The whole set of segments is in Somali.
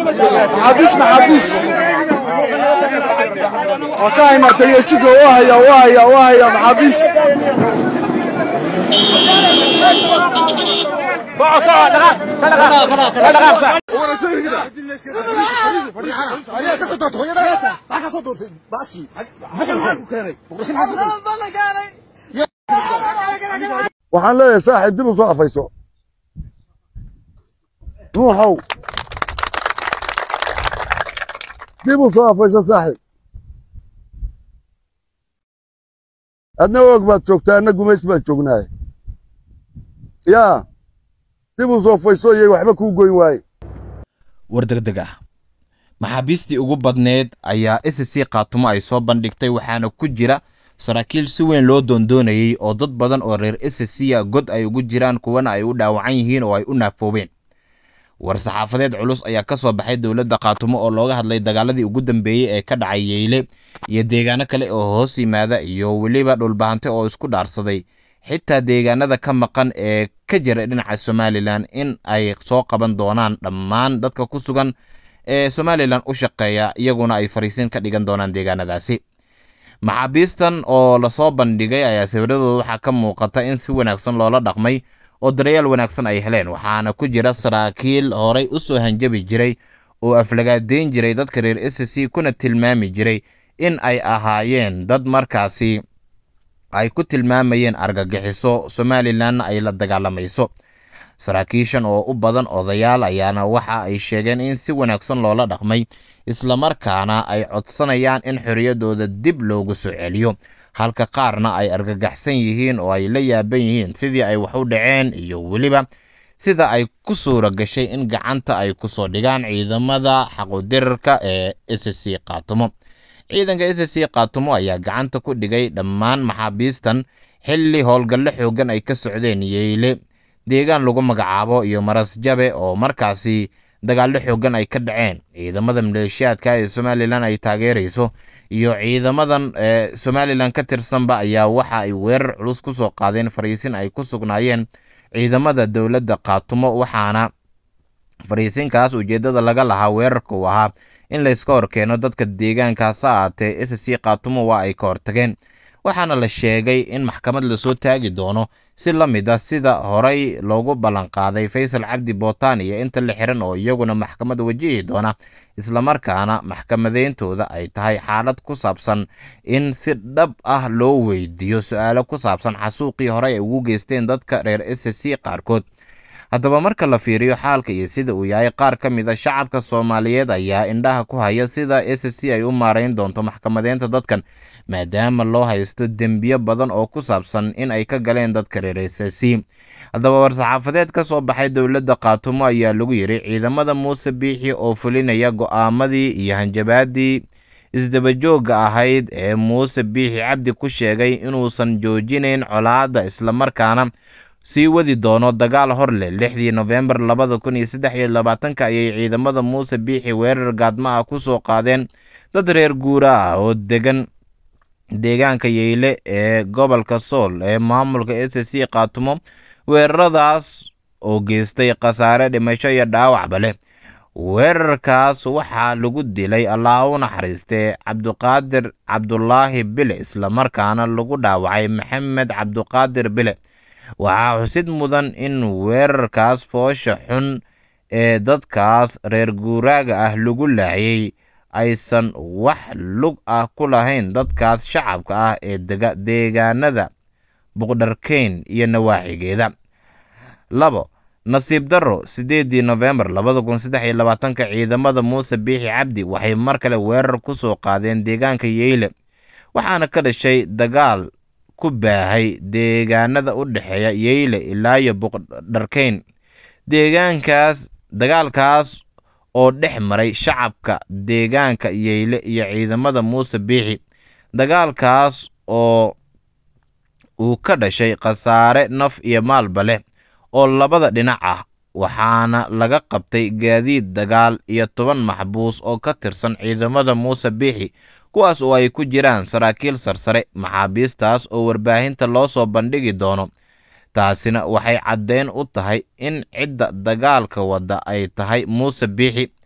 maxaabiis maxaabiis waa ka haynaa taliyajiga waa haya waa haya waa haya maxaabiis waxaan leeyahay saaxiib dib u soo afayso nuuxow dib u soo afayso saaxiib adna og baad joogtaa adna gumays baan joognaay yaa dib u soo fayso iyay waxba kuu goyn waaye war degdeg ah maxaabiistii ugu badneed ayaa s c khaatumo ay soo bandhigtay waxaana ku jira saraakiil si weyn loo doondoonayey oo dad badan oo reer s c a god ay ugu jiraan kuwana ay u dhaawacan yihiin oo ay u naafoobeen war saxaafadeed culus ayaa ka soo baxay dowladda khaatumo oo looga hadlay dagaaladii ugu dambeeyey ee ka dhacay yeyle iyo deegaano kale oo hoos yimaada iyo weliba dhulbahante oo isku dhaarsaday xitaa deegaanada ka maqan ee ka jira dhinaca somalilan in ay soo qaban doonaan dhammaan dadka ku sugan ee somalilan u shaqeeya iyaguna ay fariisin ka dhigan doonaan deegaanadaasi maxaabiistan oo lasoo bandhigay ayaa sawiradooda waxaa ka muuqata in si wanaagsan loola dhaqmay oo dareyaal wanaagsan ay heleen waxaana ku jira saraakiil horay u soo hanjabi jiray oo aflagaadeyn jiray dadka reer s c kuna tilmaami jiray in ay ahaayeen dad markaasi ay ku tilmaamayeen argagixiso somalilanna ay la dagaalamayso saraakiishan oo u badan odayaal ayaana waxa ay sheegeen in si wanaagsan loola dhaqmay islamarkaana ay codsanayaan in xorriyaddooda dib loogu soo celiyo halka qaarna ay argagaxsan yihiin oo ay la yaaban yihiin sidii ay wax u dhaceen iyo weliba sida ay ku suura gashay in gacanta ay kusoo dhigaan ciidamada xaqudirarka ee s c khaatumo ciidanka s c khaatumo ayaa gacanta ku dhigay dhammaan maxaabiistan xilli howlgallo xoogan ay ka socdeen yeyle deegaan lagu magacaabo iyo marasjabe oo markaasi dagaallo xoogan ay ka dhaceen ciidamada maleeshiyaadka ee somalilan ay taageerayso iyo ciidamadan ee somalilan ka tirsanba ayaa waxa ay weerar culus ku soo qaadeen fariisin ay ku sugnaayeen ciidamada dowladda khaatumo waxaana fariisinkaas ujeeddada laga lahaa weerarka uu ahaa in layska horkeeno dadka deegaankaas ha aatee s c khaatumo waa ay ka hortageen waxaana la sheegay in maxkamad lasoo taagi doono si la mid ah sida horey loogu ballanqaaday faysal cabdi bootaan iyo inta la xiran oo iyaguna maxkamad wajihi doona islamarkaana maxkamadeyntooda ay tahay xaalad ku saabsan in si dhab ah loo weydiiyo su-aalo ku saabsan xasuuqii horey ay ugu geysteen dadka reer s c qaarkood haddaba marka la fiiriyo xaalka iyo sida uu yahay qaar ka mid a shacabka soomaaliyeed ayaa indhaha ku haya sida s c ay u maarayn doonto maxkamadeynta dadkan maadaama loo haysto dembiyo badan oo ku saabsan in ay ka galeen dadka reer s c haddaba war-saxaafadeed ka soo baxay dowladda khaatumo ayaa lagu yidhi ciidamada muuse biixi oo fulinaya go'aamadii iyo hanjabaadii isdabajoogga ahayd ee muuse biixi cabdi ku sheegay inuusan joojinayn colaadda islamarkaana sii wadi doono dagaal hor leh lixdii nofembar labada kun iyo saddex iyo labaatanka ayay ciidamada muuse biixi weerar gaadma ah ku soo qaadeen dad reer guura ah oo degan deegaanka yeyle ee gobolka sool ee maamulka s c khaatumo weeraradaas oo geystay khasaare dhimasho iyo dhaawacba leh weerarkaas waxaa lagu dilay allah u naxariistee cabduqaadir cabdulaahi bile islamarkaana lagu dhaawacay maxamed cabduqaadir bile waxaa xusid mudan in weerarkaas foosha xun ee dadkaas reer guuraaga ah lagu laayay aysan wax lug ah ku lahayn dadkaas shacabka ah ee deegaanada buqdharkeyn iyo nawaaxigeeda labo nasiib darro siddeedii nofembar labada kun saddex iyo labaatanka ciidamada muuse biixi cabdi waxay mar kale weerar ku soo qaadeen deegaanka yeyle waxaana ka dhashay dagaal ku baahay deegaanada u dhexeeya yeyle ilaa iyo buqdharkeyn deegaankaas dagaalkaas oo dhex maray shacabka deegaanka yeyle iyo ciidamada muuse biixi dagaalkaas oo uu ka dhashay khasaare naf iyo maalba leh oo labada dhinac ah waxaana laga qabtay gaadiid dagaal iyo toban maxbuus oo ka tirsan ciidamada muuse biixi kuwaas oo ay ku jiraan saraakiil sarsare maxaabiistaas oo warbaahinta loo soo bandhigi doono taasina waxay caddeyn u tahay in cidda dagaalka wadda ay tahay muuse biixi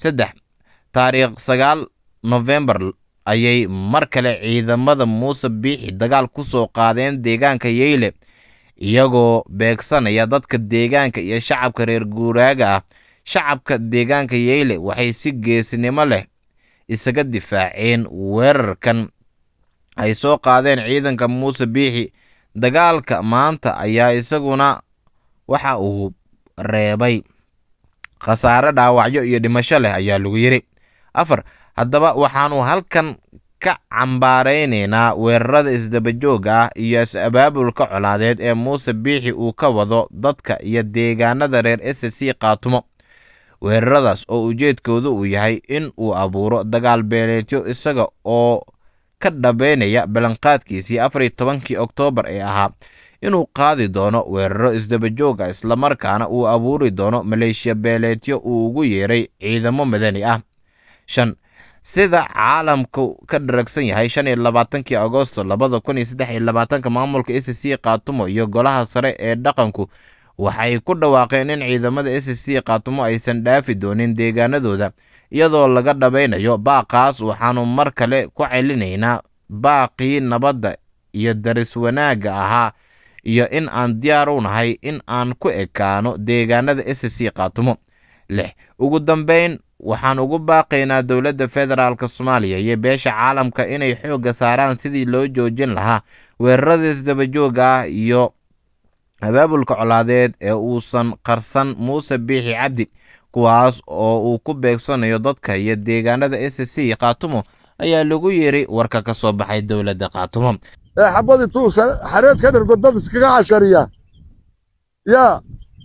saddex taariikh sagaal nofembar ayay mar kale ciidamada muuse biixi dagaal ku soo qaadeen deegaanka yeyle iyagoo beegsanaya dadka deegaanka iyo shacabka reer guuraaga ah shacabka deegaanka yeyle waxay si geesinimo leh isaga difaaceen weerarkan ay soo qaadeen ciidanka muuse biixi dagaalka maanta ayaa isaguna waxa uu reebay khasaare dhaawacyo iyo dhimasho leh ayaa lagu yidhi afar haddaba waxaanu halkan ka cambaaraynaynaa weerarada isdabajooga ah iyo is-abaabulka colaadeed ee muuse biixi uu ka wado dadka iyo deegaanada reer s c kaatumo weeraradaas oo ujeedkoodu uu yahay in uu abuuro dagaal beeleedyo isaga oo ka dhabeynaya ballanqaadkiisii afar iyo tobankii oktoobar ee ahaa inuu qaadi doono weeraro isdabajooga islamarkaana uu abuuri doono maleeshiya beeleedyo uu ugu yeeray ciidamo madani ah shan sida caalamku ka dharagsan yahay shan iyo labaatankii agosto labada kun iyo saddex iyo labaatanka maamulka s c kaatumo iyo golaha sare ee dhaqanku waxay ku dhawaaqeen in ciidamada s c kaatumo aysan dhaafi doonin deegaanadooda iyadoo laga dhabeynayo baaqaas waxaanu mar kale ku celinaynaa baaqii nabadda iyo daris wanaagga ahaa iyo in aan diyaar u nahay in aan ku ekaano deegaanada s c kaatumo lix ugu dambeyn waxaan ugu baaqaynaa dowladda federaalk soomaaliya iyo beesha caalamka inay xoogga saaraan sidii loo joojin lahaa weerarada isdabajooga ah iyo abaabulka colaadeed ee uusan qarsan muuse biixi cabdi kuwaas oo uu ku beegsanayo dadka iyo deegaanada s c kaatumo ayaa lagu yiri warka ka soo baxay dowladda kaatumo ee xabad intuu xareed ka dhergo dad iskaga cashariya yaa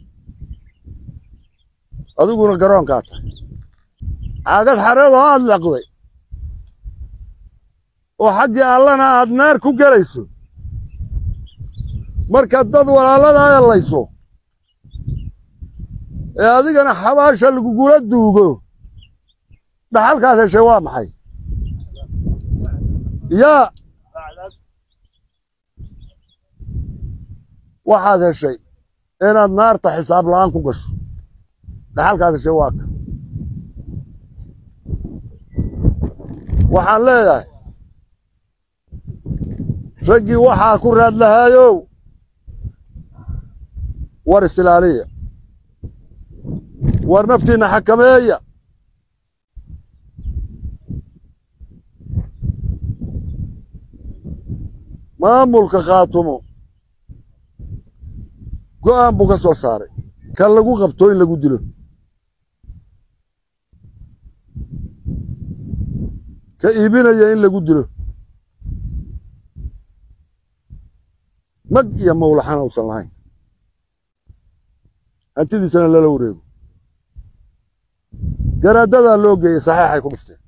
adiguna garoonkaa tahay caagad xareedoo aad leqday oo xaggii allana aad naar ku gelayso markaad dad walaaladaada layso ee adigana xabaasha lagugula duugo dhaxalkaad heshay waa maxay yaa waxaad heshay inaad naarta xisaab la'aan ku gasho dhaxalkaad heshay waa ka waxaan leedahay raggii waxaa ku raad lahaayow war isilaaliya war naftiinna xakameeya maamulka khaatumo go'aan buu ka soo saaray kan lagu qabto in lagu dilo ka iibinaya in lagu dilo mag iyo mawlaxana uusan lahayn hantidiisana lala wareego garaadadaa loo geeyey saxeexay ku dhufteen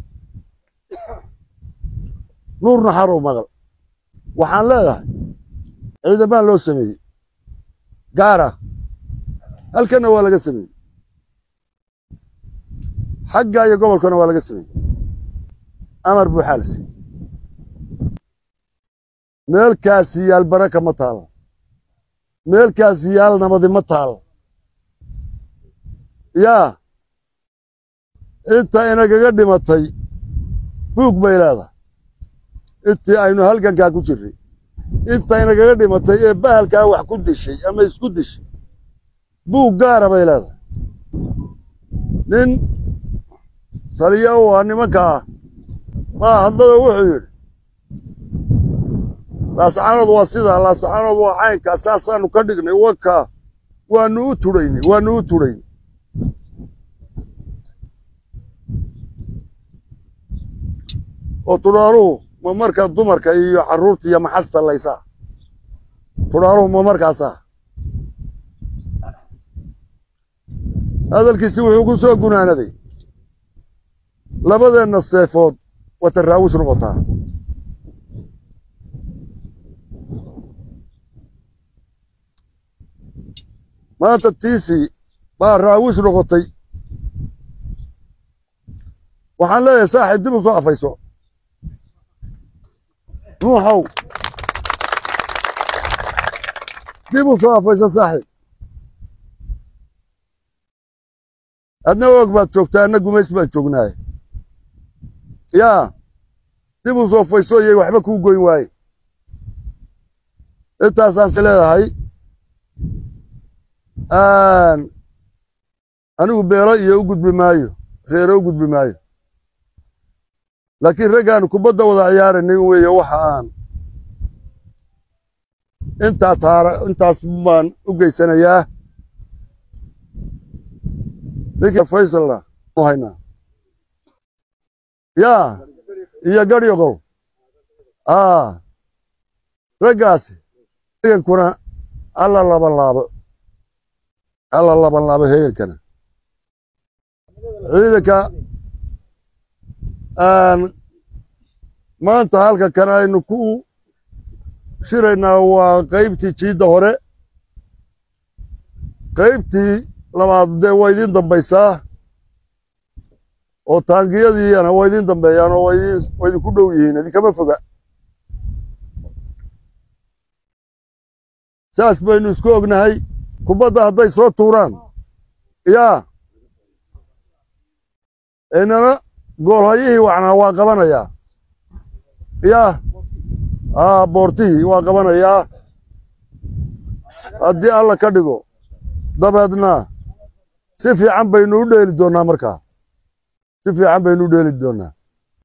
nuurna xarow maqal waxaan leedahay ciidamaan loo sameeyey gaara halkanna waa laga sameeyey xagga iyo gobolkana waa laga sameeyey amar buu xaalisi meelkaasi yaal baraka ma taalo meelkaasi yaal nabadi ma taalo yaa inta inagaga dhimatay buug bay leedahay intii aynu halgankaa ku jirray inta inagaga dhimatay ee bahalkaa wax ku dishay ama isku dishay buug gaara bay leedahay nin taliya u ah nimanka ah maa hadlada wuxuu yidhi laascaanood waa sidaa laascaanood waa caynkaa saasaanu ka dhignay wakaa waanu u tudhaynay waanu u tudhaynay oo tudhaaluhu ma marka dumarka iyo carruurta iyo maxasta laysaa tudhaaluhu ma markaasaa hadalkiisi wuxuu ku soo gunaanaday labadeenna seefood wata raawis noqotaa maanta tiisii baa raawis noqotay waxaan leeyahay saaxiib dib u soo afayso nuuxow dib u soo afayso saaxiib adna og baad joogtaa anna gumays baan joognaaye yaa dib u soo fayso iyay waxba kuu goyn waaye intaasaan is leedahay anigu beelo iyo u gudbi maayo reero u gudbi maayo laakiin raggaan kubadda wada ciyaaranay weeye waxa aan intaa taara intaas baan u geysanayaa ninkii faysalna haynaa yaa iyo garyogow aa raggaasi hegankuna alla laban laabo alla laban laabo hegankana ciidanka maanta halka kan aynu ku shiraynaa waa qaybtii jiidda hore qaybtii labaad dee waa idiin dambaysaa oo taangiyadiina waa idiin dambeeyaan oo waa idinku dhow yihiin idinkama foga saas baynu isku ognahay kubadda hadday soo tuuraan yaa inana goolhayihii wacnaa waa qabanayaa yaa aa boortihii waa qabanayaa haddii alla ka dhigo dabeedna si fiican baynu u dheeli doonnaa markaa si fiican baynu u dheeli doonnaa